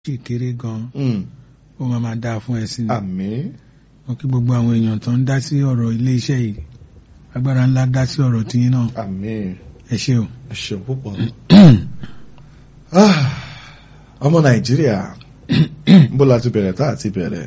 ṣì kéré gan Mm. ó máa máa dáa fún ẹ sí ni àmín wọn kí gbogbo àwọn èèyàn tó ń dá sí ọ̀rọ̀ ilé iṣẹ́ yìí agbára ńlá dá sí ọ̀rọ̀ tiyín náà àmín ẹ ṣé o. ẹ ṣeun púpọ̀. Ah, ọmọ nàìjíríà bó la ti bẹ̀rẹ̀ tá a ti bẹ̀rẹ̀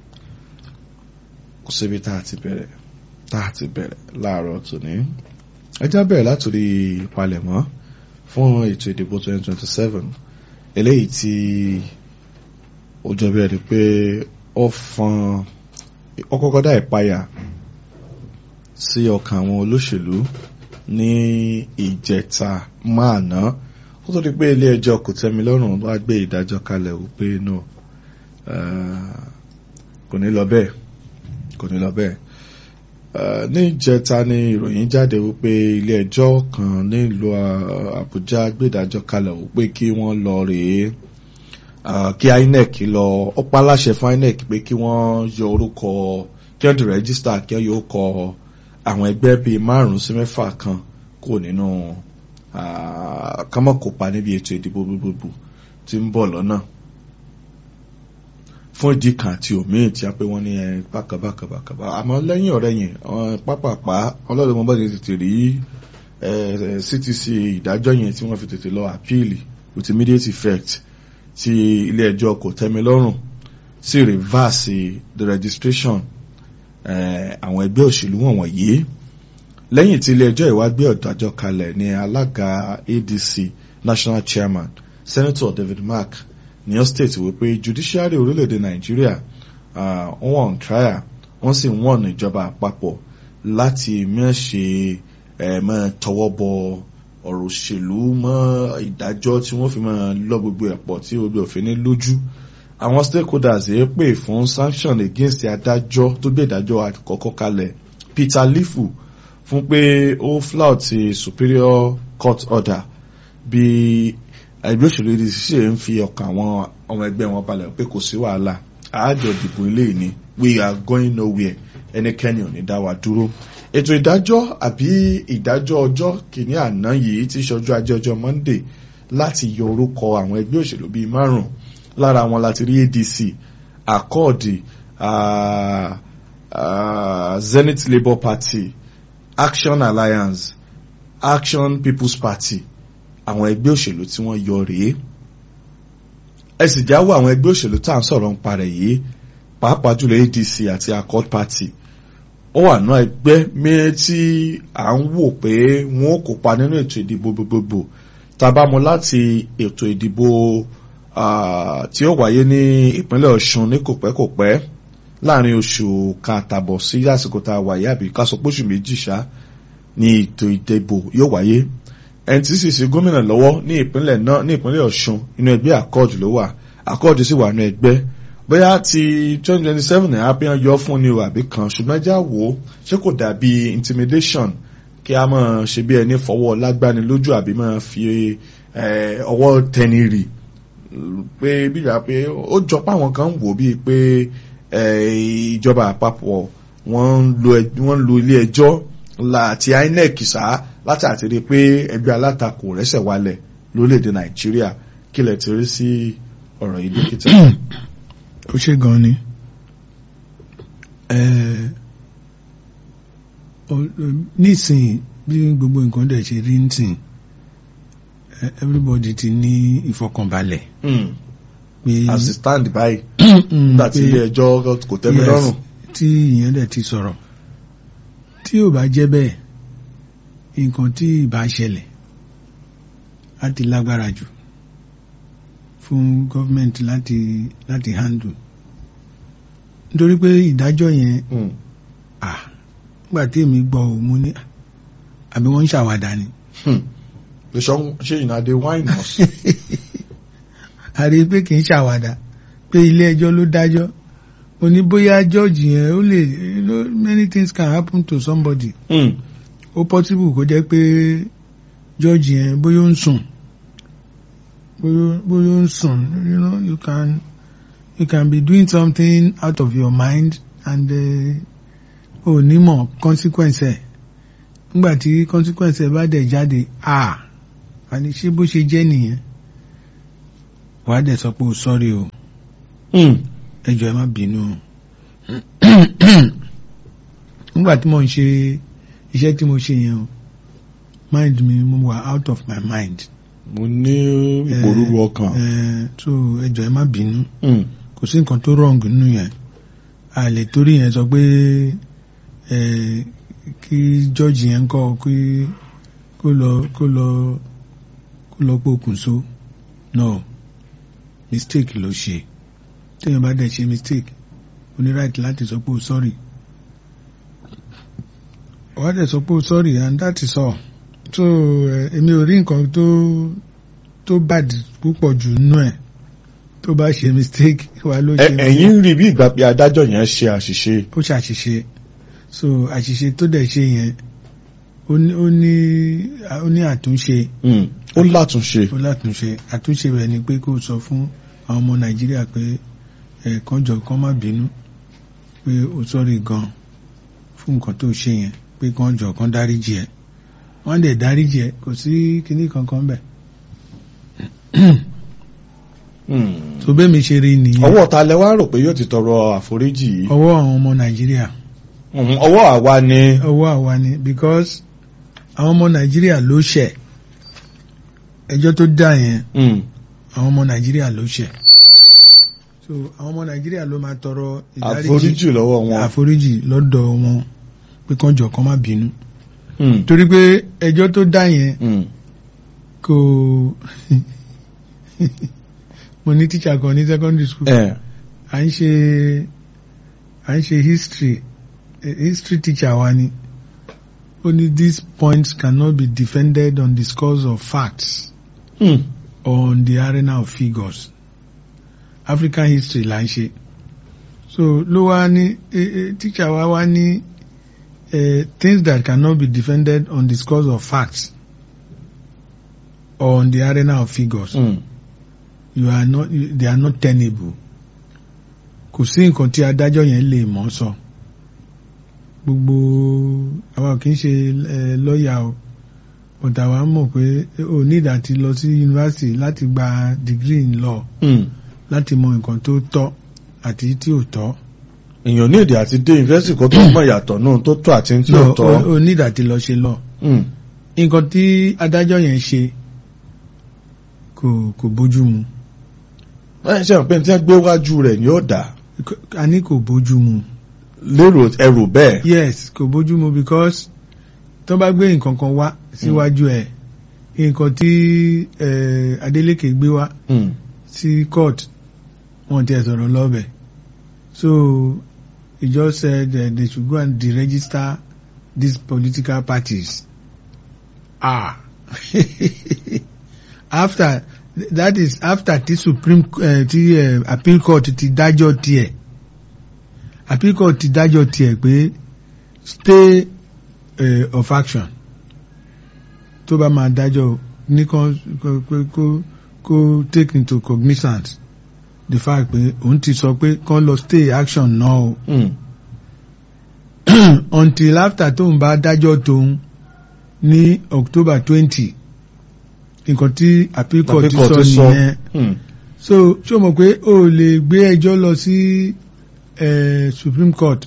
kò síbi tá a ti bẹ̀rẹ̀ tá a ti bẹ̀rẹ̀ láàárọ̀ tòní ẹjá bẹ̀rẹ̀ látòrí ìpalẹ̀mọ́ fún ètò ìdìbò 2027 eléyìí tí ó jọ bí ẹni pé ó fọn ó kọ́kọ́ dá ìpayà sí ọkàn àwọn olóṣèlú ní ìjẹta máa ná ó tó di pé ilé ẹjọ́ kò tẹ́mi lọ́rùn wá gbé ìdájọ́ kalẹ̀ wípé no eh, kò ní lọ bẹ́ẹ̀ kò ní lọ bẹ́ẹ̀ Eh, ní ìjẹta ni ìròyìn jáde wípé ilé ẹjọ́ kan nílùú ah, Àbújá gbé ìdájọ́ kalẹ̀ wípé kí wọ́n lọ rèé ah, kí INEC lọ ó pa láṣẹ fún INEC pé kí wọ́n yọ orúkọ kí wọ́n di rẹ́gísítà kí wọ́n yọ orúkọ àwọn ẹgbẹ́ bíi márùn-ún sí mẹ́fà kan kò nínú kámọ́ kópa níbi ètò ìdìbò gbogbogbò tí ń bọ̀ lọ́nà fún ìdí kan àti òmíì tí a pé wọ́n ní ẹ bákàbákàbákàbá àmọ́ lẹ́yìn ọ̀rẹ́ yẹn pápápá ọlọ́run mọ́ bá ti tètè rí eh, CTC ìdájọ́ yẹn tí wọ́n fi tètè lọ àpíìlì with immediate effect tí ilé ẹjọ́ kò tẹ́mi lọ́rùn sí reverse the registration eh, àwọn ẹgbẹ́ òṣèlú wọ̀nyí lẹ́yìn tí ilé ẹjọ́ ìwá gbé ọ̀dájọ́ kalẹ̀ ní alága ADC national chairman senator David Mark ní ó state wípé judiciary orílẹ̀-èdè Nàìjíríà wọ́n on trial wọ́n sì wọ́n ìjọba àpapọ̀ láti mẹ́ṣe mọ́ tọwọ́ bọ ọ̀rọ̀ òṣèlú mọ́ ìdájọ́ tí wọ́n fi máa lọ gbogbo ẹ̀pọ̀ tí gbogbo òfin ní lójú àwọn stakeholders yìí pè fún sanction against adájọ́ tó gbé ìdájọ́ àkọ́kọ́ kalẹ̀ Peter Lifu fún pé ó flout superior court order bí ẹgbẹ́ òṣèlú ADC ṣe ń fi ọkàn àwọn ọmọ ẹgbẹ́ wọn balẹ̀ pé kò sí wàhálà àájọ ìdìbò ilé ìní we are going nowhere ẹnikẹ́ni ò ní dá wa dúró ètò ìdájọ́ àbí ìdájọ́ ọjọ́ kìíní àná yìí tí ṣọjú ajé ọjọ́ Monday láti yọ orúkọ àwọn ẹgbẹ́ òṣèlú bíi márùn lára wọn láti rí ADC Accord uh, uh, Zenith Labour Party Action Alliance Action People's Party àwọn ẹgbẹ́ òṣèlú tí wọ́n yọ rèé ẹ sì jáwọ́ àwọn ẹgbẹ́ òṣèlú tá à ń sọ̀rọ̀ ń parẹ̀ yìí pàápàá jùlọ ADC àti Accord Party ó wà náà ẹgbẹ́ mẹ́rin tí à ń wò pé wọ́n ó kópa nínú ètò ìdìbò gbogbogbò tabamu láti ètò ìdìbò tí ó wáyé ní ìpínlẹ̀ Ọ̀ṣun ní kòpẹ́kòpẹ́ láàrin oṣù kan àtàbọ̀ sí àsìkò tá a wáyé àbí ká sọ pé oṣù méjì ṣá ní ètò ìdìbò yóò wáyé ẹni tí sì ṣe gómìnà lọ́wọ́ ní ìpínlẹ̀ náà ní ìpínlẹ̀ Ọ̀ṣun inú ẹgbẹ́ Accord ló wà Accord sì wà nínú ẹgbẹ́ bóyá ti twenty twenty seven ẹ̀ apẹ́yàn yọ fún ni o àbí kan ṣùgbọ́n ẹjá wò ó ṣé kò dàbí intimidation kí a máa ṣe bí ẹni fọwọ́ lágbani lójú àbí máa fi ọwọ́ tẹni rì pé bíyà pé ó jọ pé àwọn kan ń wò bíi pé ìjọba àpapọ̀ wọ́n ń lo ilé ẹjọ́ láti INEC sáà láti àti rí pé ẹgbẹ́ alátakò rẹ́sẹ̀ wálẹ̀ lórílẹ̀‐èdè nàìjíríà kí lẹ ti rí sí ọ̀rọ̀ yìí dókítà. ó ṣe gan ni nísìnyí bí gbogbo nǹkan dẹ̀ ṣe rí nísìnyí everybody ti ní ìfọkànbalẹ̀. pé as it stand by nígbà tí ilé ẹjọ́ kò tẹ́ mi lọ́rùn. tí ìyẹn dẹ̀ ti sọ̀rọ̀ tí ò bá jẹ́ bẹ́ẹ̀ nǹkan tí ìbá ṣẹlẹ̀ á ti lágbára jù fún gọ́fìmẹ̀ntì láti láti handle nítorí pé ìdájọ́ yẹn à nígbà tí èmi gbọ́ ò mú ní àbí wọ́n ń ṣàwàdà ni. ṣé ìnàdé wine house. a rí i pé kì í ṣàwàdà pé ilé ẹjọ́ ló dájọ́ ó ní bóyá jọ́ọ̀jì yẹn ó lè many things can happen to somebody. Mm ó possible kó jẹ́ pé george yẹn bóyá ó ń sùn bóyá ó ń sùn you know you can you can be doing something out of your mind and ò ní mọ̀ consequence ẹ̀ nígbà tí consequence ẹ̀ bá dẹ̀ jáde ah àní ṣé bó ṣe jẹ́ nìyẹn wàá dẹ̀ sọ pé o sọ́rí o Hmm. ẹ jọ̀ọ́ ẹ má bínú o nígbà tí mo ń ṣe iṣẹ́ tí mo ṣe yẹn o mind mi mo wà out of my mind mo ní ìpòrúru ọkàn. Eh, so ẹ jọ̀ọ́ ẹ má bínú Hmm. kò sí nǹkan tó wrong nínú yẹn a lè torí yẹn sọ pé eh, kí jọ́ọ̀jì yẹn kọ́ kí kó lọ kó lọ kó lọ pokùnso no mistake ló ṣe téèyàn bá dẹ̀ ṣe mistake o ní right láti sọ pé o sorry wà á dẹ̀ sọ pé o sorry and that is all so eh, èmi ò rí nǹkan tó tó bad púpọ̀ jù nínú ẹ̀ tó bá ṣe mistake wà ló ṣe Ẹ- ẹ̀yin rí bí ìgbà pé adájọ́ yẹn ṣe àṣìṣe. ó ṣàṣìṣe so àṣìṣe tó dẹ̀ ṣe yẹn ó ní ó ní ó ní àtúnṣe Hmm. ó látúnṣe. ó látúnṣe àtúnṣe rẹ̀ ni pé kó sọ fún àwọn ọmọ nàìjíríà pé ẹ̀ kán jọ kán má bínú pé ó sọ́rí gan fún nǹkan tó ṣe yẹn pé kán jọ kán dáríjì ẹ̀ wọ́n dẹ̀ dáríjì ẹ̀ kò sí kinní kankan bẹ̀ Hmm. tó bẹ́ẹ̀ mi ṣe rí nìyẹn ọwọ́ ta lẹ wá rò pé yóò ti tọrọ àforíjì yìí. ọwọ́ àwọn ọmọ nàìjíríà Hmm. ọwọ́ àwa ni. ọwọ́ àwa ni because àwọn ọmọ nàìjíríà ló ṣẹ̀ ẹjọ́ tó dá yẹn Hmm. àwọn ọmọ nàìjíríà ló ṣẹ̀ so àwọn ọmọ nàìjíríà ló máa tọrọ ìdáríjì àforíjì lọ́wọ́ wọn. àforíjì lọ́dọ̀ wọn pé kán jọ kán má bínú Hmm. torí pé ẹjọ́ tó dá yẹn Hmm. kò mo ní tíṣà kan ní secondary school ẹ à ń ṣe à ń ṣe history eh, history teacher wa ni ó ní these points cannot be defended on the scores of facts Hmm. or on the arena of figures African history là ń ṣe so ló wá ní eh, eh, teacher wa wá ní eh, things that cannot be defended on the scores of facts or on the arena of figures Hmm. you are not you, they are not tenable kò sí nǹkan tí adájọ́ yẹn lè mọ̀ sọ gbogbo àwa kì í ṣe ẹ lọ́ọ̀yà o but àwa mọ̀ pé o need àti lọ sí yunifásitì láti gba degree in law Hmm. láti mọ nǹkan tó tọ́ àti tí ò tọ́ èèyàn ní èdè àti dé yunifásitì kó tó mọ̀ ìyàtọ̀ náà tó tọ́ àti tí ò no tọ́. o, o need àti lọ ṣe law Hmm. nǹkan tí adájọ́ yẹn ṣe kò kò bójú mu ẹ ṣe pé tí wọ́n gbé wájú rẹ̀ ni ó dà a ní kò bójú mu. lérò ẹrù bẹ́ẹ̀. yes kò bójú mu because tó bá gbé nǹkan kan wá síwájú ẹ nǹkan tí eh, Adeleke gbé wá Hmm. sí court wọn ti ẹ sọ̀rọ̀ lọ́bẹ̀ so he just said uh, they should go and deregister these political parties ah after that is after ti supreme uh, ti uh, appeal court ti dájọ́ tiẹ̀ appeal court ti dájọ́ tiẹ̀ pé stay uh, of action tó bá máa dájọ́ ní kan kó kó kó take into cognizance the fact pé òun ti sọ pé kán lọ stay action náà o Hmm. until after tóun bá dájọ́ tóun ní October twenty nǹkan tí appeal court ti Àpékọ̀ sọ ti sọ. nìyẹn Hmm. so ṣé o mọ̀ pé o ò lè gbé ẹjọ́ lọ sí eh, Supreme Court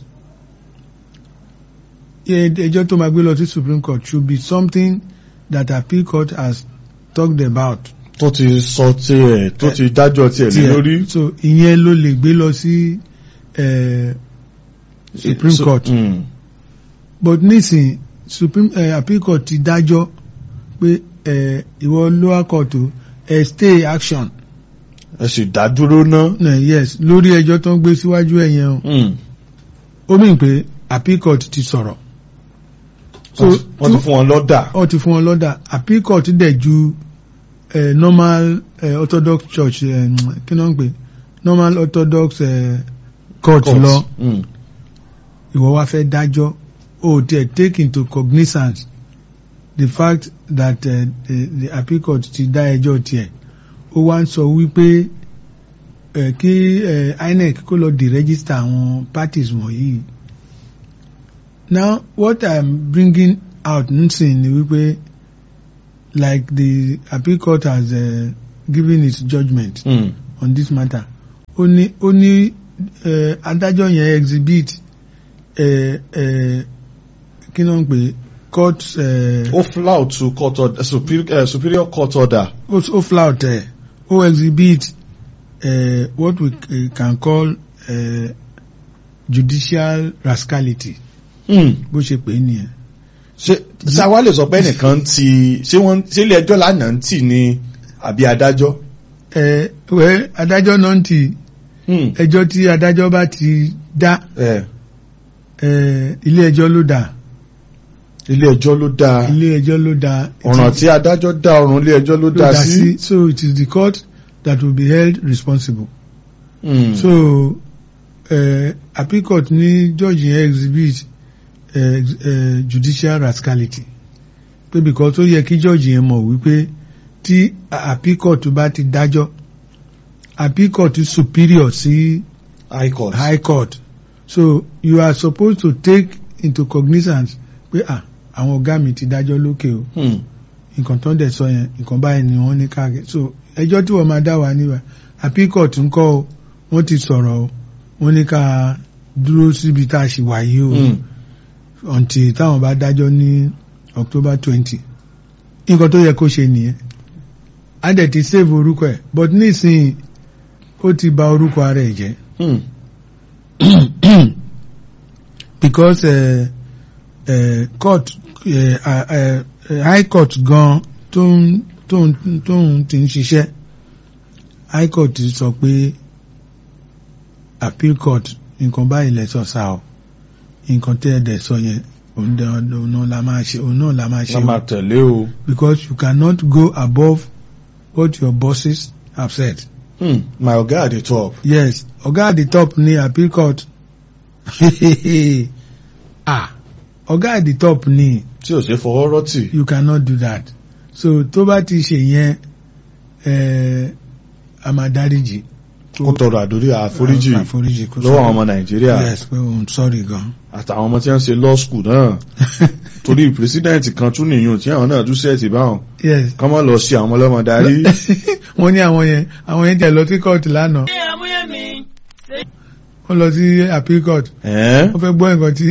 Ẹ- ẹjọ́ tó máa gbé lọ sí Supreme Court should be something that appeal court has talked about tó ti sọ tiẹ̀ tó ti dájọ́ tiẹ̀ lé tiẹ̀. lórí. so ìyẹn ló lè gbé lọ sí eh, Supreme So- Court Hmm. but nísìn Supreme eh, appeal court ti dájọ́ pé eh, ìwọ lower court o eh, stay action ẹ sì dá dúró ná. eh, yes lórí ẹjọ́ tó ń gbé síwájú ẹ̀ yẹn o Hmm. ó mìn pé appeal court ti sọ̀rọ̀ so wọ́n ti- wọ́n ti fún wọn lọ́dà. wọ́n ti fún wọn lọ́dà appeal court dẹ̀ ju eh, normal eh, orthodox church eh, kí ló ń pè normal orthodox eh, court lọ Hmm. ìwọ wá fẹ́ dájọ́ o tiẹ̀ take into cognizance the fact that uh, the, the appeal court ti dá ẹjọ́ tiẹ̀ ó wá ń sọ wípé uh, kí uh, INEC kó lọ deregister àwọn parties wọ̀nyí now what I'm bringing out nsìn ni wípé like the appeal court has uh, giving its judgment Mm. on this matter ó ní ó ní eh, adájọ́ yẹn exhibit eh, eh, kí ló ń pè court eh, ó flout to court order superior, uh, superior court order. ó ó flout ẹ̀ ó exhibit eh, what we eh, can call eh, judicial rascality Mm. bó ṣe pè é nìyẹn. ṣé sáwá lè sọ pé ẹnìkan ti ṣé wọ́n ṣé ilé ẹjọ́ lánàá ń tì ní àbí adájọ́. ẹ wẹ adájọ́ náà ti Mm. ẹjọ́ tí adájọ́ bá ti dá Eh, ẹ ilé ẹjọ́ ló dá ilé ẹjọ́ ló dá ilé ẹjọ́ ló dá ọ̀ràn tí adájọ́ dá ọ̀run ilé ẹjọ́ ló ló dá sí. so it is the court that will be held responsible. Mm. so uh, appeal court ní judge yẹn exhibit uh, uh, judicial rascality pé because ó yẹ kí judge yẹn mọ̀ wípé tí a- appeal court bá ti dájọ́ appeal court superior sí high court. high court so you are supposed to take into cognizance pé ah àwọn ọ̀gá mi ti dájọ́ lókè o Mm. nǹkan tó ń dẹ̀ sọ yẹn nǹkan báyìí ni wọ́n ní káàkiri so ẹjọ́ tí wọ́n máa dá wa níbà appeal court ń kọ́ o wọ́n ti sọ̀rọ̀ o wọ́n ní ká dúró síbi tá a ṣì wà yìí o Mm. until táwọn bá dájọ́ ní October twenty nǹkan tó yẹ kó ṣe nìyẹn á dẹ̀ ti save orúkọ ẹ̀ but nísìnyí ó ti bà orúkọ ara ẹ̀ jẹ́ Mm. because uh, uh, court uh, uh, uh, high court gan tó ń tó ń tó ń ti ń ṣiṣẹ́ high court sọ pé appeal court nǹkan báyìí lẹ sọ sá o nǹkan tẹ́ ẹ dẹ̀ sọ yẹn òun dẹ̀ òun náà la máa ṣe òun náà la máa ṣe wọ́n máa o tẹ̀lé o. because you cannot go above what your bosses have said. Mm. my oga at the top. yes ọ̀gá at the top ní appeal court ah ọ̀gá at the top ní tí ò ṣe fọwọ́ rọ́tì. you cannot do that so tó bá ti ṣe yẹn eh, a máa dáríjì kó tọrọ àdórí àforíjì àforíjì kó lọ́wọ́ àwọn ọmọ nàìjíríà yes pé òun sorry gan àtàwọn ọmọ tí wọ́n ń ṣe law school náà torí pírẹsidẹ́ǹtì kan tún nìyún tí àwọn náà tún sẹ́ẹ̀tì báwọn yes kọ́ mọ́ lọ sí àwọn ọmọlọ́mọ darí. wọ́n ní àwọn yẹn àwọn yẹn jẹ́ lọ sí court lánàá wọ́n lọ sí appeal court Ẹ̀ẹ́n? wọ́n fẹ́ gbọ́ nǹkan tí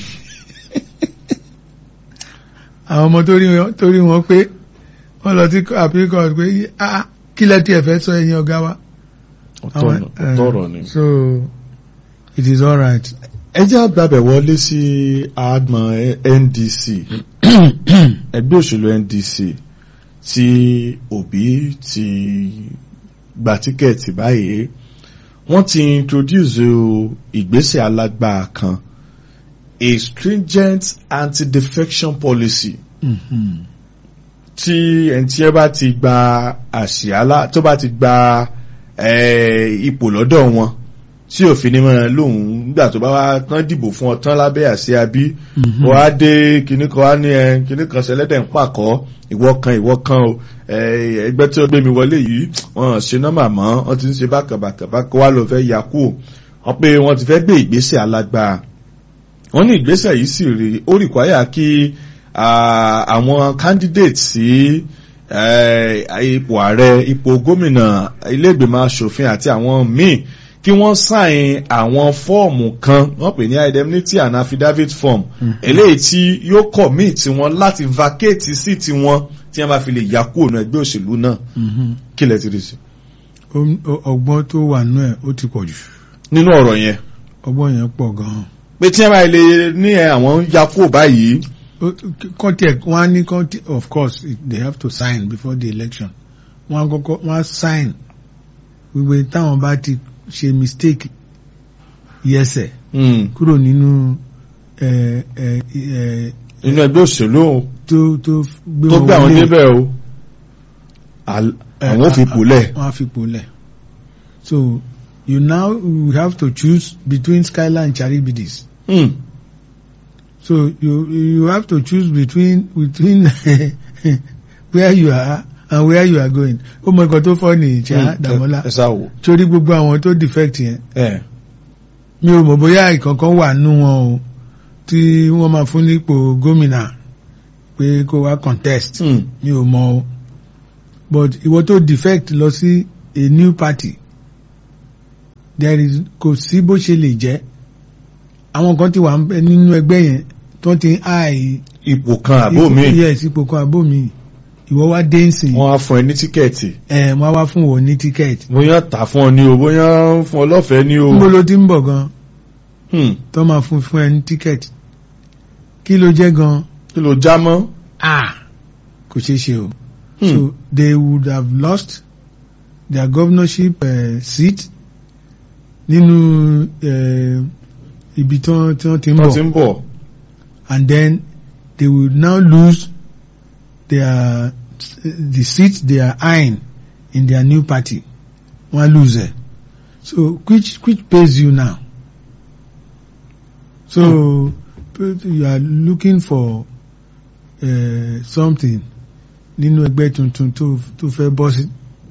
àwọn ọmọ tó rí wọn- tó rí wọn pé wọ́n lọ sí appeal court pé ah kí lẹ tí ẹ fẹ́ sọ ẹ̀yin ọ̀gá wa. ọ̀tọ̀ eh, ọ̀rọ̀ ni. so it is all right. ẹ jẹ́ àgbàbẹ̀ wọlé sí àgbọ̀n NDC ẹgbẹ́ òṣèlú NDC tí Obi ti gba tíkẹ́ẹ̀tì báyìí wọ́n ti introduce ìgbésẹ̀ alágbára kan a stringent anti-defection policy Mhm. tí ẹni tí ẹ bá ti gba àṣìálá tó bá ti gba eh, ipò lọ́dọ̀ wọn tí òfin ní mọ́ra lóhùn nígbà tó bá wá tán dìbò fún ọ tán lábẹ́ àsíá bí Mhm. wọ́n á dé kinní kan á ní ẹ kinní kan ṣẹlẹ́dẹ̀ ń pàkọ́ ìwọ kan ìwọ kan o eh, ẹgbẹ́ tí ó gbé mi wọlé yìí wọ́n ṣe nọ́mà mọ́ wọ́n ti ń ṣe bákàbàkàbàkà wá ló fẹ́ yà kú wọ́n pé wọ́n ti fẹ́ gbé ìgbésẹ̀ alágbára wọ́n ní ìgbésẹ̀ yìí sì rí ó rìkwáyà kí ah, àwọn candidate sí eh, ipò ààrẹ ipò gómìnà ilé ìgbìmọ̀ asòfin àti àwọn míì kí wọ́n sáìn àwọn fọ́ọ̀mù kan wọ́n pè ní indemnity and affidavit form Mhm. eléyìí tí yóò commit wọn láti vacate sí tiwọn tí wọ́n bá fi lè yà kúrò ní ẹgbẹ́ òṣèlú náà Mhm. kí lẹ ti rí sí. Ó- ó- ọgbọ́n tó wà nú ẹ̀ ó ti pọ̀ jù nínú ọ̀rọ̀ yẹn ọgbọ́n yẹn pọ̀ gan-an. pé tí wọ́n bá lè ní ẹ àwọn ń ya kúrò báyìí kọ́ńtẹ̀ wọ́n á ní kọ́ńtẹ̀ of course it- they have to sign before the election wọ́n á kọ́kọ́ wọ́n á sign wípé táwọn bá ti ṣe mistake yẹsẹ̀ mm, kúrò nínú ẹ ẹ ẹ nínú ẹgbẹ́ òṣèlú o. tó tó gbé tó wọn gbé àwọn wọlé, débẹ̀ o Al- ẹ, àwọn ò fi a- pòlẹ̀ wọ́n á fi pòlẹ̀ so you now you have to choose between Skylar and Charibidis Hmm. so you you have to choose between between where you are and where you are going ó mọ nǹkan tó fọ́ ní ìjà Dàmọ́lá ẹ sá wò. torí gbogbo àwọn tó defect yẹn ẹ mi ò mọ̀ bóyá ìkankan wà nú wọn o tí wọ́n máa fún nípò gómìnà pé kó wá contest Hmm. mi ò mọ̀ o but ìwọ tó defect lọ sí a new party there is kò sí bó ṣe lè jẹ́ àwọn kan ti wà ń bẹ nínú ẹgbẹ́ yẹn tó ti ń àì ipò kan àbó mi yes ipò kan àbó mi ìwọ wá dé nsìn wọ́n á fún ẹ ní tíkẹ́ẹ̀tì ẹ wọ́n á wá fún wọn ní tíkẹ́ẹ̀tì bóyá tà fún ọ ní o bóyá fún ọ lọ́fẹ̀ẹ́ ní o níbo ló ti ń bọ̀ gan Hmm. tó máa fún fún ẹ ní tíkẹ́ẹ̀tì kí ló jẹ́ gan kí ló já mọ́ ah kò ṣeé ṣe o Hmm. so they would have lost their governorship uh, seat nínú uh, ibi tí wọ́n tí wọ́n ti ń wọ́n ti bọ̀ ń bọ̀ and then they will now lose their the seat they are eyeing in their new party wọ́n á lose it so which which pays you now so you are looking for uh, something nínú ẹgbẹ́ tuntun tó tó fẹ́ bọ́ sí.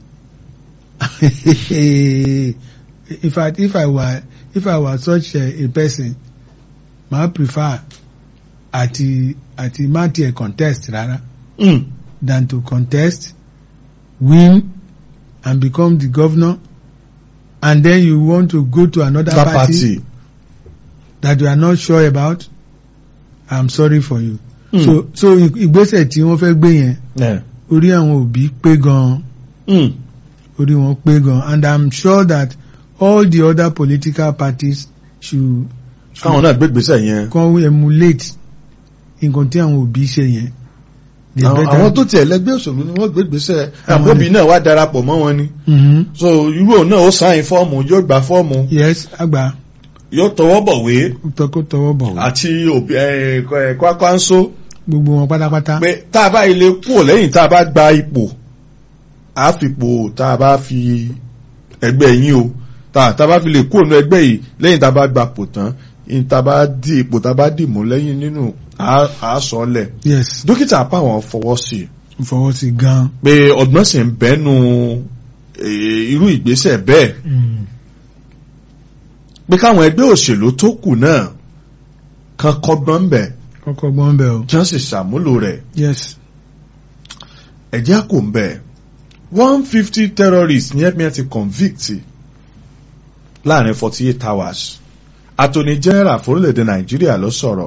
in fact if I were if I were such a, a person ma prefer àti àti má tiẹ̀ contest rárá Hmm. than to contest win and become the governor and then you want to go to another that party, party that you are not sure about I'm sorry for you. Hmm. so so ìgbésẹ̀ tí wọ́n fẹ́ gbé yẹn Yeah. orí àwọn òbí pé gan Hmm. orí wọn pé gan and I'm sure that all the other political parties should káwọn náà gbégbèsè yẹn come emulate nǹkan tí àwọn òbí ṣe yẹn. They àwọn better- àwọn tó tiẹ̀ lẹ́gbẹ́ òṣèlú ni wọ́n gbégbèsè Àwọn àbóbi ni. náà wá darapọ̀ mọ́ wọn ni Mhm. so irú òun náà ó sáyìn fọ́ọ̀mù yóò gba fọ́ọ̀mù yes àgbà yóò tọwọ́ bọ̀wé tọkọ tọwọ́ bọ̀ wá àti òbí ẹ̀ ẹ̀ kwakwanso gbogbo wọn pátápátá. pé tá a bá ilé kúrò lẹ́yìn tá a bá gba ipò a fi ipò tá a bá fi ẹgbẹ́ yín o tá tá a bá fi lè kúrò nínú ẹgbẹ́ yìí lẹ́yìn tá a bá gba ipò tán in tá a bá di ipò tá a bá dì mú lẹ́yìn nínú a a sọ ọ́ lẹ̀ yes dókítà apá àwọn fọwọ́ sí i fọwọ́ sí gan. pé ọgbọ́n sì ń bẹ́nu eh, irú ìgbésẹ̀ bẹ́ẹ̀ pé káwọn ẹgbẹ́ òṣèlú tó kù náà kan kọ́gbọ́n ń bẹ̀ kọ́kọ́ gbọ́n bẹ̀ o. kí wọ́n sì ṣàmúlò rẹ̀ yes ẹ̀jẹ̀ kò ń bẹ̀ one fifty terrorists ní ẹ̀mí ẹ̀ ti convict láàrin forty eight hours attorney general fórílẹ̀-èdè nàìjíríà ló sọ̀rọ̀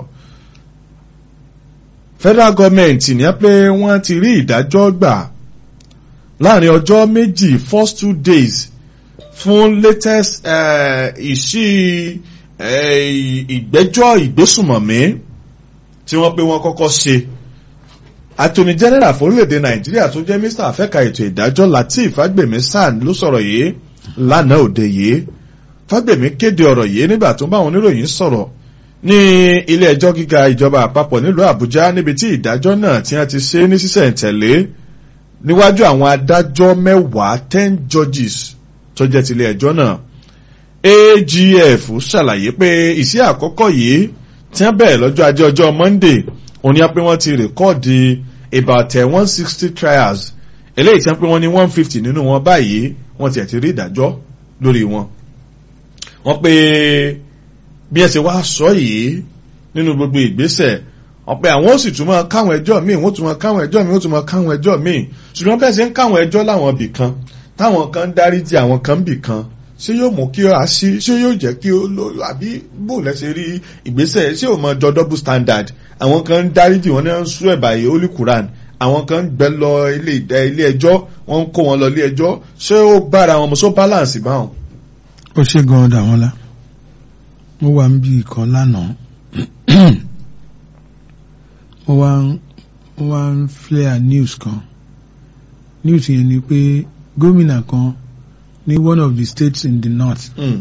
federal government ní ẹ pé wọ́n ti rí ìdájọ́ gbà láàrin ọjọ́ méjì first two days fún latest eh, ìṣí eh, ìgbẹ́jọ́ ìgbésùmọ̀mí tí wọ́n pé wọ́n kọ́kọ́ ṣe attorney general fórílẹ̀-èdè nàìjíríà tó jẹ́ mr afẹ́ka ètò ìdájọ́ lateef fagbemi san ló sọ̀rọ̀ yìí lánàá òde yìí fagbemi kéde ọ̀rọ̀ yìí nígbà tó ń bá àwọn oníròyìn sọ̀rọ̀ ní ilé ẹjọ́ gíga ìjọba àpapọ̀ nílùú àbújá níbi tí ìdájọ́ náà tí wọ́n ti ṣe ní sísẹ̀ǹtẹ̀lé níwájú àwọn adájọ́ mẹ́wàá ten judges tó jẹ́ tilé ẹjọ́ náà agf ṣàlàyé pé ìṣe àkọ́kọ́ yìí tí wọ́n bẹ̀rẹ̀ lọ́jọ́ ajé ọjọ́ monday òun ni wọ́n pé wọ́n ti rèkọ́ọ̀dì about one sixty trials eléyìí tí wọ́n pé wọ́n ní one fifty nínú wọn báyìí wọ́n tiẹ̀ ti rí ìdájọ́ lórí wọn. wọ́n pé bí ẹ ṣe wá sọ yìí nínú gbogbo ìgbésẹ̀ wọ́n pé àwọn ó sì tún máa káwọn ẹjọ́ míì wọ́n tún máa káwọn ẹjọ́ míì wọ́n tún máa káwọn ẹjọ́ míì ṣùgbọ́n bẹ́ẹ̀ ṣe ń káwọn ẹjọ́ láwọn ibì kan táwọn kan ń dáríjì àwọn kan bì kan ṣé yóò mú kí a sí ṣé yóò jẹ́ kí ó lò àbí bò lẹ́sẹ̀ rí ìgbésẹ̀ ṣé ò mọ jọ double standard àwọn kan ń dáríjì wọn ní wọn ń sún ẹ̀bà yìí holy quran àwọn kan ń gbẹ lọ ilé ìdá ilé ẹjọ́ wọ́n ń kó wọn lọ ilé ẹjọ́ ṣé ó bára wọn mọ̀ ṣó balance báwọn. ó ṣe gan dà wọ́n la mo wà níbi ìkan lánàá mo wá ń mo wá ń flare news kan news yẹn ni pé gómìnà kan ní one of the states in the north Mm.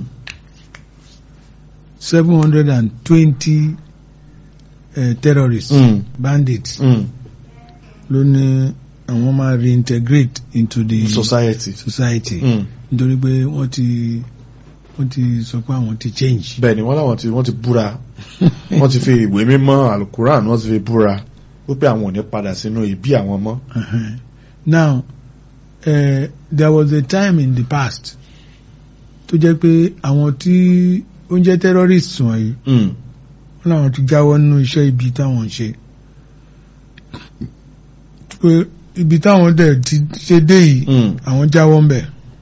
seven hundred and twenty terrorists Mm. bandits Mm. ló ní àwọn máa reintegrate into the society. society Mm. nítorí pé wọ́n ti wọ́n ti sọ pé àwọn ti change. bẹ́ẹ̀ ni wọ́n láwọn ti wọ́n ti búra wọ́n ti fi ìwé mímọ́ alukuran wọ́n ti fi búra wípé àwọn ò ní padà sínú ìbí àwọn mọ́. Uh-huh. Now, uh, there was a time in the past tó jẹ́ pé àwọn tí ó ń jẹ́ terrorists wọ̀nyí Mm. wọ́n làwọn ti jáwọ́ nínú iṣẹ́ ibi táwọn ń ṣe. pé ibi táwọn dẹ̀ ti ṣe dé yìí Mm. àwọn jáwọ́ ń bẹ̀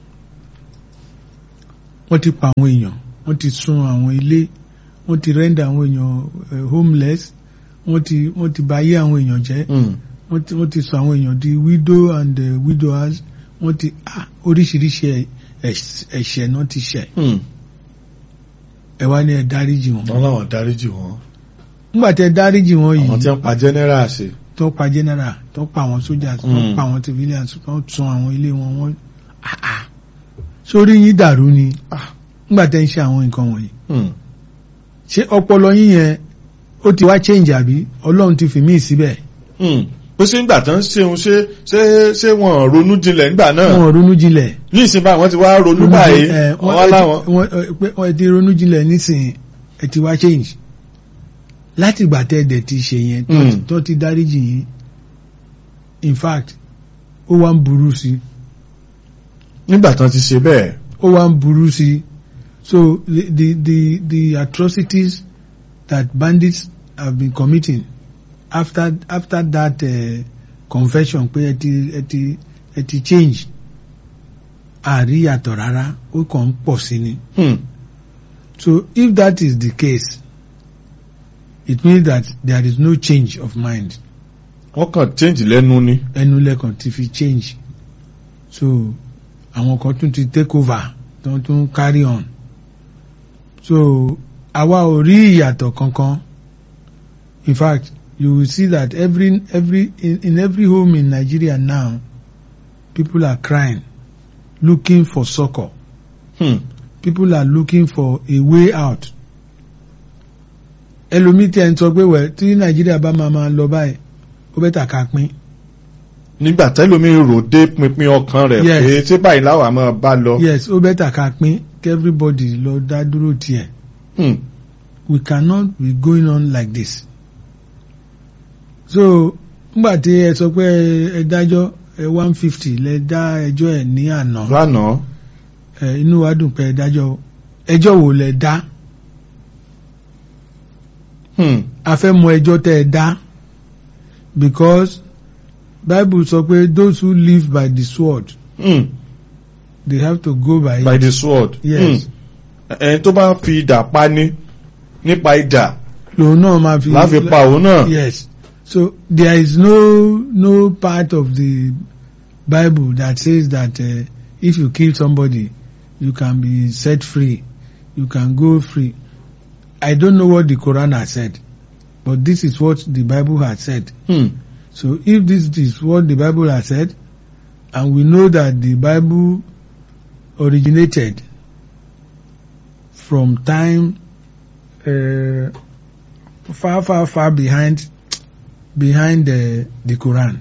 wọ́n ti pa àwọn èèyàn wọ́n ti sun àwọn ilé wọ́n ti rẹ́ndà àwọn èèyàn eh, homeless wọ́n ti wọ́n ti bà ayé àwọn èèyàn jẹ́ Mm. wọ́n ti wọ́n ti sọ àwọn èèyàn di widow and uh, widowers wọ́n ti ah, oríṣiríṣi ẹ̀- ẹ̀ṣ- ẹ̀ṣẹ̀ náà ti ṣẹ̀ Mm. ẹ wá ní ẹ dáríjì wọn. wọ́n láwọn dáríjì wọn nígbà tẹ dáríjì wọn àwọn tí yìí wọ́n pa general ṣe. tó pa general tó pa àwọn soldiers tó Mm. pa àwọn civilians tó sun àwọn ilé wọn wọ́n ah, ah. sórí yín dàrú ni Ah. nígbà tẹ ń ṣe àwọn nǹkan wọ̀nyí Mm. ṣé ọpọlọ yín yẹn ó ti wá change àbí ọlọ́run ti fi mí síbẹ̀ Mm. pé ṣé nígbà tán ṣeun ṣé ṣé ṣé wọn ronú jinlẹ̀ nígbà náà wọn ò ronú jinlẹ̀ ní ìsìn báyìí wọ́n ti wá ronú báyìí ẹ, wọ́n- wọ́n láwọn. wọ́n ẹ, pé wọ́n ti ronú jinlẹ̀ nísìnyí ẹ ti wá change láti ìgbà tẹ́ ẹ dẹ̀ ti ṣe yẹn tó ti- Mm. tó ti dáríjì yín in fact ó wá ń burú sí i nígbà tán ti ṣe bẹ́ẹ̀. ó wá ń burú sí i so the, the the the atrocities that bandits have been committing after after that uh, confession pé ẹ ti ẹ ti ẹ ti change àríyàtọ̀ rárá ó kàn ń pọ̀ sí ni. Mm. So if that is the case, it means that there is no change of mind. wọ́n kàn change lẹ́nu ni. Ẹnu lẹ́kàn ti fi change. So àwọn kan tún ti take over tó tún carry on. So àwa ò rí ìyàtọ̀ kankan. In fact, you will see that every every in, in every home in Nigeria now, people are crying, looking for succor. Mm. people are looking for a way out. ẹlòmíì tí ẹ ń sọ pé wẹ̀ tí nàìjíríà bá máa máa lọ báyìí ó bẹ́ẹ̀ tà ká pín. nígbà tẹ́lómi rò dé pinpin ọkàn rẹ̀ Yes. pé ṣé báyìí láwa máa bá lọ. yes ó bẹ́ẹ̀ tà ká pín kí everybody lọ dá dúró tiẹ̀. Mm. we cannot be going on like this. so nígbà tí ẹ sọ pé ẹ dájọ́ ẹ one fifty lẹ dá ẹjọ́ ẹ ní àná lánàá. ẹ inú wa dùn pé ẹ dájọ́ ẹjọ́ wo lẹ dá Mm. a fẹ́ mọ ẹjọ́ tẹ́ ẹ dá because bible sọ pé those who live by the sword Mm. they have to go by, by it. the sword. yes Mm. ẹni tó bá fi idà pa ni nípa idà lòun náà máa fi láfi pa òun náà. yes so there is no no part of the bible that says that uh, if you kill somebody you can be set free you can go free i don't know what the quran has said but this is what the bible has said Mm. So if this is what the Bible has said, and we know that the Bible originated from time uh, far, far, far behind behind the, the Quran.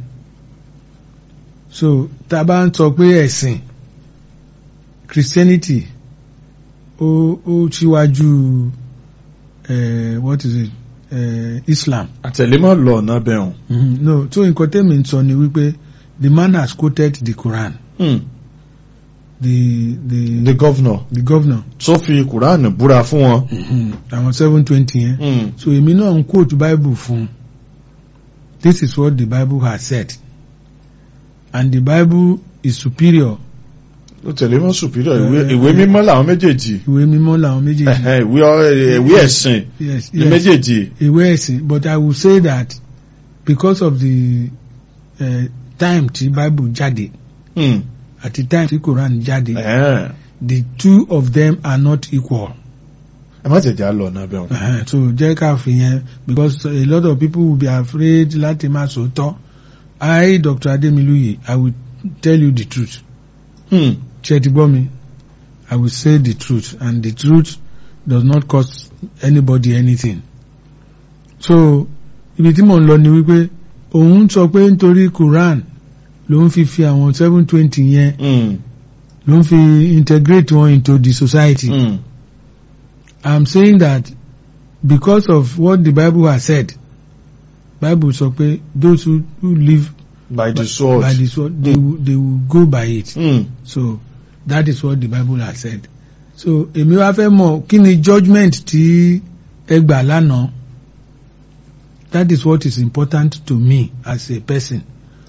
So tá a bá ń sọ pé ẹ̀sìn Christianity ó ó síwájú uh, what is it uh, Islam. àtẹ̀lémọ̀ lọ ọ̀nà bẹ̀rùn. Mhm. No, so nǹkan tẹ́mi ń sọ ni wípé the man has quoted the Quran. Mm. The the the governor the governor. tó fi kùránì búra fún wọn. Mhm. Àwọn seven twenty yẹn. Mm. So èmi náà ń quote Bible fún. un. This is what the Bible has said. And the Bible is superior. ó tẹ̀lémọ̀ superior ìwé Eh, ìwé eh. mímọ́ làwọn méjèèjì. Ìwé mímọ́ làwọn méjèèjì. Ẹ̀hẹ́, ìwé ọ- ìwé ẹ̀sìn Yes, ní yes. méjèèjì. Ìwé ẹ̀sìn. But I will say that because of the uh, time tí Bible jáde Mm. àti time tí Quran jáde. Ẹ̀hẹ́n. the two of them are not equal. ẹ má tẹ̀jà lọ ọ̀nà bẹ̀rùn. Uh-huh. So jẹ́ ká fi yẹn because a lot of people will be afraid láti máa sòótọ́. I Dr. Ademiluyi I will tell you the truth. Mm. Ṣé ẹ ti gbọ́ mi? I will say the truth and the truth does not cost anybody anything. So ibi tí mò ń lọ ni wípé òun sọ pé nítorí Quran ló ń fi fi àwọn seven twenty yẹn Mm. ló ń fi integrate wọn into the society. Mm. I'm saying that because of what the Bible has said, Bible sọ pé those who, who live by the by, sword. by the sword, they, will, they will go by it. Mm. So that is what the Bible has said. So èmi wá fẹ́ mọ̀ kí ni judgement tí ẹ gbà lánàá. That is what is important to me as a person.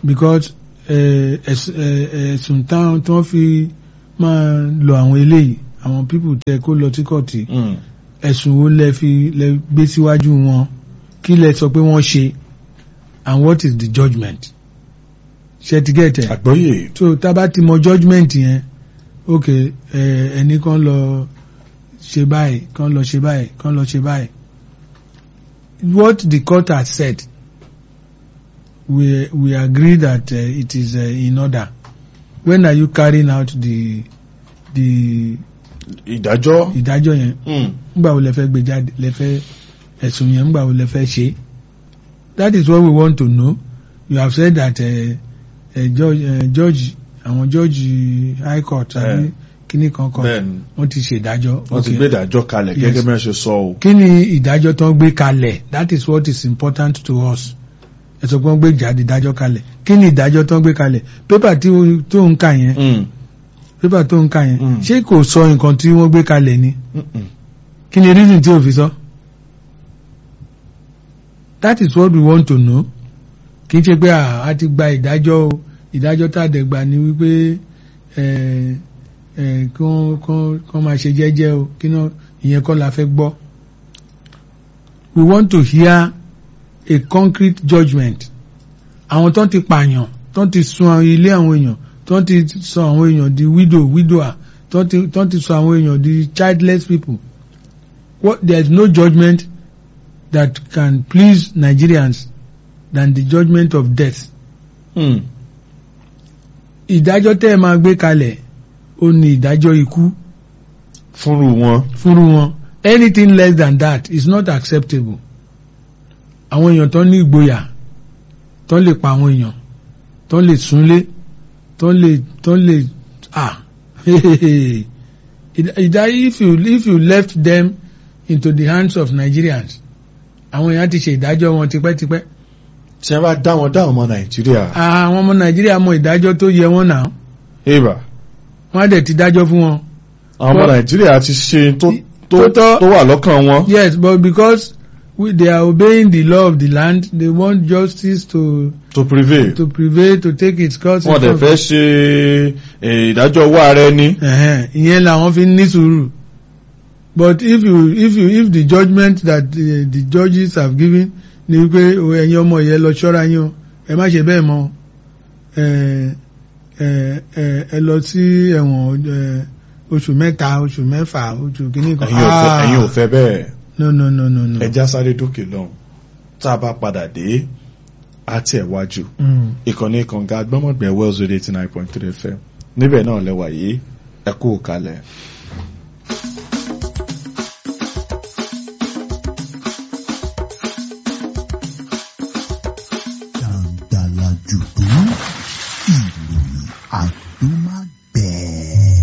because eh, ẹ̀s- eh, ẹ̀sùn táwọn tí wọ́n fi máa lọ àwọn eléyìí àwọn people tẹ kó lọ sí kọ́ọ̀tì Mm. ẹ̀sùn wo lẹ fi lẹ gbé síwájú wọn kí lẹ sọ pé wọ́n ṣe and what is the judgement ṣe ti gẹ̀tẹ̀ àgbọ́yé so tá a bá ti mọ judgement yẹn ok ẹ ẹni kan lọ ṣe báyìí kan lọ ṣe báyìí kan lọ ṣe báyìí what the court has said we we agree that uh, it is uh, in order when are you carrying out the the ìdájọ́ ìdájọ́ yẹn Mm. ngbà wo lẹ fẹ́ gbé jáde lẹ fẹ́ ẹ̀sùn yẹn ngbà wo lẹ fẹ́ ṣe that is what we want to know you have said that uh, uh, judge uh, judge àwọn judge high court àbí Eh. kíní kan kan bẹ́ẹ̀ni wọ́n ti ṣèdájọ́ wọ́n ti Okay. gbé ìdájọ́ kalẹ̀ Yes. gẹ́gẹ́ bí wọ́n ṣe sọ o. kí ni ìdájọ́ tó ń gbé kalẹ̀ that is what is important to us ẹ sọ pé wọ́n gbé jáde ìdájọ́ kalẹ̀ kí ni ìdájọ́ tó ń gbé kalẹ̀ pépà tí ó- tó ń kà yẹn Mm. pépà tó ń kà yẹn Mm. ṣé kò sọ nǹkan tí wọ́n gbé kalẹ̀ ni Mm-mm. kí ni reason tí o fi sọ that is what we want to know kì í ṣe pé à, a ti gba ìdájọ́ o ìdájọ́ tá a dẹ̀ gbà ni wípé ẹ ẹ kí wọ́n kán kán máa ṣe jẹ́jẹ́ o kí náà ìyẹn kọ́ la fẹ́ gbọ́ we want to hear a concrete judgement àwọn tó ń ti pààyàn tó ń ti sun àwọn ilé àwọn èèyàn tó ń ti sọ àwọn èèyàn di widow widower tó ń ti tó ń ti sọ àwọn èèyàn di childless people what there is no judgment that can please Nigerians than the judgment of death. Mm. ìdájọ́ tẹ́ ẹ máa gbé kalẹ̀ ó ní ìdájọ́ ikú fúnrú wọn. fúnrú wọn anything less than that is not acceptable. àwọn èèyàn tó ní ìgboyà tó lè pa àwọn èèyàn tó lè súnlé tó lè tó lè ah ìdá if you if you left them into the hands of Nigerians àwọn èèyàn ti ṣe ìdájọ́ wọn tipẹ́tipẹ́ tí wọ́n bá dá wọn dá wọn ọmọ nàìjíríà. àwọn ọmọ Nàìjíríà mọ ìdájọ́ tó yẹ wọn náà eva wọ́n á dẹ̀ ti dájọ́ fún wọn. àwọn ọmọ Well- nàìjíríà ti ṣe tó tó Tó tọ́. tó wà lọ́kàn wọn. Yes, but because we, they are obeying the law of the land, they want justice to to prevail. to prevail to take its course. wọ́n dẹ̀ fẹ́ ṣe eh, ìdájọ́ owó ààrẹ ní. Ẹ̀hẹ́n, ìyẹn làwọn fi ń ní sùúrù. But if you if you if the judgment that the, the judges have given ni wípé o, ẹ̀yin ọmọ yẹn lọ ṣọ́ra yín o ẹ má ṣe bẹ́ẹ̀ mọ́ ẹ ẹ ẹ ẹ lọ sí ẹ̀wọ̀n ẹ, oṣù mẹ́ta oṣù mẹ́fà oṣù kìíní kan. ẹ̀yin ò fẹ́ Ah, ẹ̀yin ò fẹ́ bẹ́ẹ̀. No no no no no. ẹja sáré dókè lọ́hùn tá a bá padà dé àti ẹ̀wájú Mm. ìkànnì kànga agbọ́mọ̀gbẹ̀ wells radio eighty nine point three fm níbẹ̀ náà lẹ́wà yìí ẹ kú kalẹ̀. jàǹdàlà jùdú ìròyìn àdúmágbẹ̀ẹ́.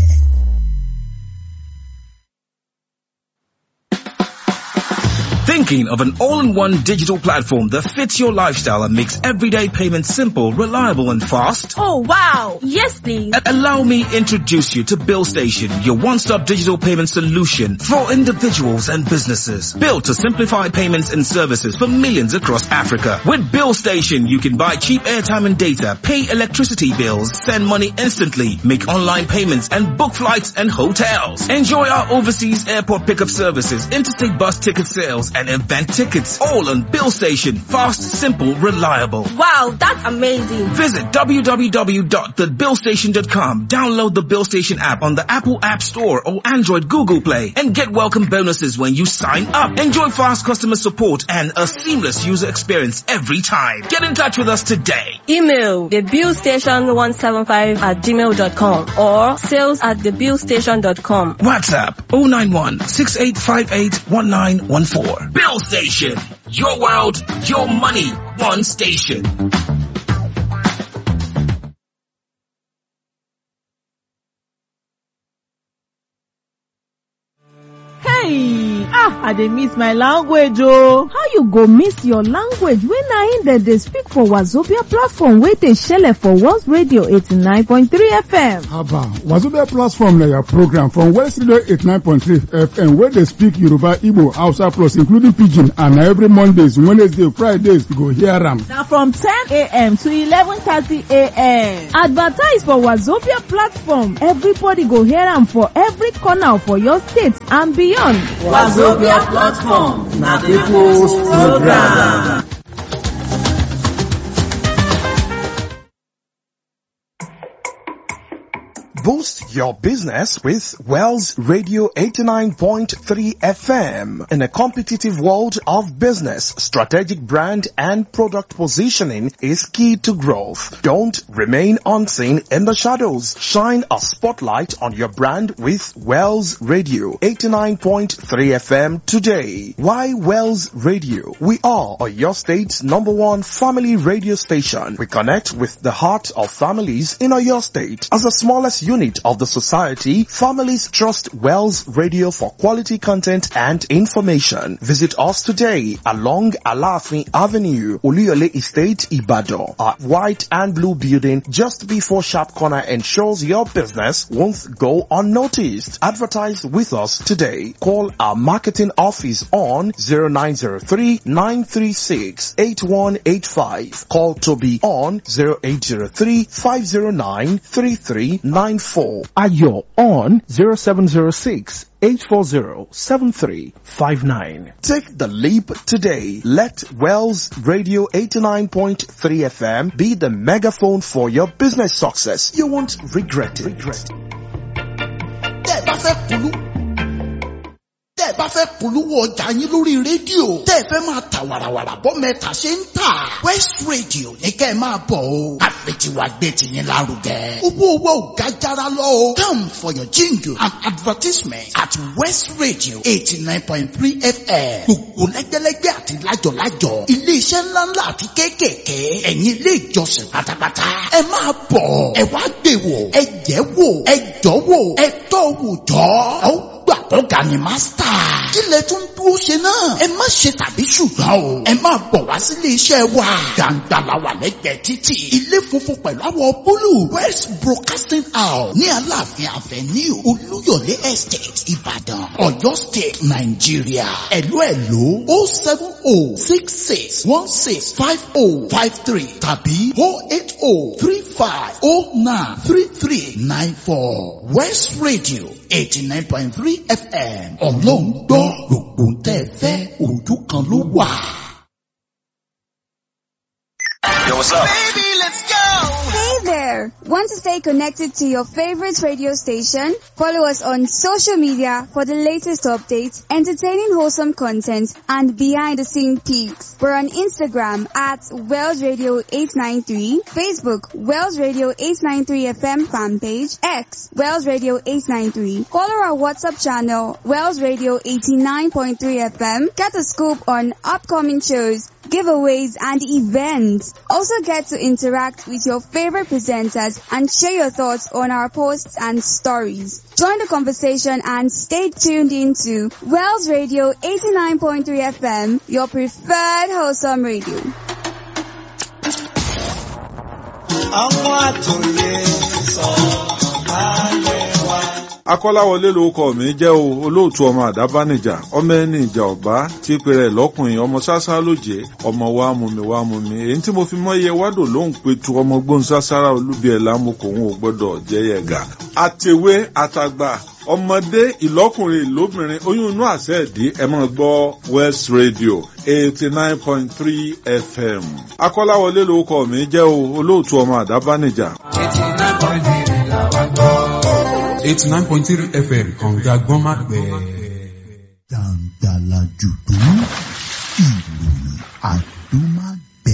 Thinking of an all-in-one digital platform that fits your lifestyle and makes everyday payments simple, reliable and fast? Oh wow! Yes please! A- Allow me introduce you to Bill Station, your one-stop digital payment solution for individuals and businesses. Built to simplify payments and services for millions across Africa. With Bill Station, you can buy cheap airtime and data, pay electricity bills, send money instantly, make online payments and book flights and hotels. Enjoy our overseas airport pickup services, interstate bus ticket sales and event tickets. All on Bill Station. Fast, simple, reliable. Wow, that's amazing! Visit www.thebillstation.com. Download the Bill Station app on the Apple App Store or Android Google Play and get welcome bonuses when you sign up. Enjoy fast customer support and a seamless user experience every time. Get in touch with us today. Email thebillstation175 at gmail.com or sales at thebillstation.com. WhatsApp 091 6858 1914. Bill Station. Your world, your money, one station. Hey Hey! Ah, I dey miss my language oh. How you go miss your language wey na im dem dey speak for Wazobia platform wey dey shele for World Radio 89.3 FM? Haba, Wazobia platform na your program from West Radio 89.3 FM wey dey speak Yoruba, Igbo, Hausa plus including Pidgin and na every Mondays, Wednesday, Fridays you go hear am. Na from 10am to 11:30am. Advertise for Wazobia platform, everybody go hear am for every corner for your state and beyond. Wazobia platform na people's program. Boost your business with Wells Radio 89.3 FM. In a competitive world of business, strategic brand and product positioning is key to growth. Don't remain unseen in the shadows. Shine a spotlight on your brand with Wells Radio 89.3 FM today. Why Wells Radio? We are your state's number one family radio station. We connect with the heart of families in your state. As the smallest unit of the society, families trust Wells Radio for quality content and information. Visit us today along Alafin Avenue, Oluyole Estate, Ibadan. Our white and blue building just before Sharp Corner ensures your business won't go unnoticed. Advertise with us today. Call our marketing office on 0903 936 8185. Call Toby on 0803 509 3394. Ayo on 0706 840-7359. Take the leap today. Let Wells Radio 89.3 FM be the megaphone for your business success. You won't regret it. Regret it. tẹ́ ẹ bá fẹ́ polú tẹ́ ẹ bá fẹ́ polówó ọjà yín lórí rédíò tẹ́ ẹ fẹ́ máa ta wàràwàrà bọ́ mẹ́ta ṣe ń tà West Radio ní kẹ́ ẹ máa bọ̀ o àfẹ̀tiwa gbé tiyín lárugẹ. owó owó ò ga jara lọ o come for your jingle and advertisement at West Radio eighty nine point three FM gbogbo lẹ́gbẹ́lẹ́gbẹ́ àti lájọ̀lájọ̀ iléeṣẹ́ ńláńlá àti kéékèèké ẹ̀yin ilé ìjọsìn pátápátá ẹ máa bọ̀ ẹ wá gbé wò ẹ jẹ́ wò ẹ jọ́ wò ẹ tọ́ wò jọ́ ọ gbà ọ̀gá ni mástà. kí lẹ tún dúró ṣe náà. ẹ má ṣe tàbí ṣùgbọ́n o. ẹ máa bọ̀ wá sílé iṣẹ́ wa. gbàǹgbà la wà lẹ́gbẹ̀ẹ́ títì. ilé funfun pẹ̀lú àwọ̀ búlù. west broadcasting house ní aláàfin avenue olúyọ̀lé estate ìbàdàn ọ̀yọ́ state nàìjíríà. ẹ̀lú ẹ̀lú o seven o six six one six five o five three tàbí o eight o three five o nine three three nine four west radio eighty nine point three fm ọlọ́run gbọ́ gbogbo ń tẹ́ fẹ́ ojú kan ló wà. Yo, what's up? Baby, let's go! Hey there! Want to stay connected to your favorite radio station? Follow us on social media for the latest updates, entertaining wholesome content, and behind the scene peaks. We're on Instagram at Wells Radio 893, Facebook Wells Radio 893 FM fan page, X Wells Radio 893. Follow our WhatsApp channel Wells Radio 89.3 FM. Get a scoop on upcoming shows, giveaways, and events. Also get to interact with your favorite presenters and share your thoughts on our posts and stories. Join the conversation and stay tuned into Wells Radio 89.3 FM, your preferred wholesome radio. ọmọ àtòyè sọ balẹ̀ wá. akọ́láwọlé lorúkọ mi jẹ́ o olóòtú ọmọ àdábánijà ọmọ ẹni ìjà ọ̀bá tí pèrè lọ́kùnrin ọmọ sásá lóje ọmọ wa mú mi wá mú mi èyí tí mo fi mọ́ iye wádò lóhùn petu ọmọ gbóhùn sására olúbi ẹ̀ lámùkò òun ò gbọ́dọ̀ jẹ́yẹ̀ gà. àtẹ̀wé àtàgbà ọmọdé ìlọ́kùnrin ìlóbìnrin oyún inú àṣẹ ìdí ẹ máa gbọ́ west radio eighty nine point three fm akọ́láwọlé lorúkọ mi jẹ́ o olóòtú ọmọ àdábánijà. eighty nine point three làwọn gbọ́. eighty nine point three fm kànga gbọ́nmágbẹ́. Dàǹdàlà jùdú ìròyìn àdúmá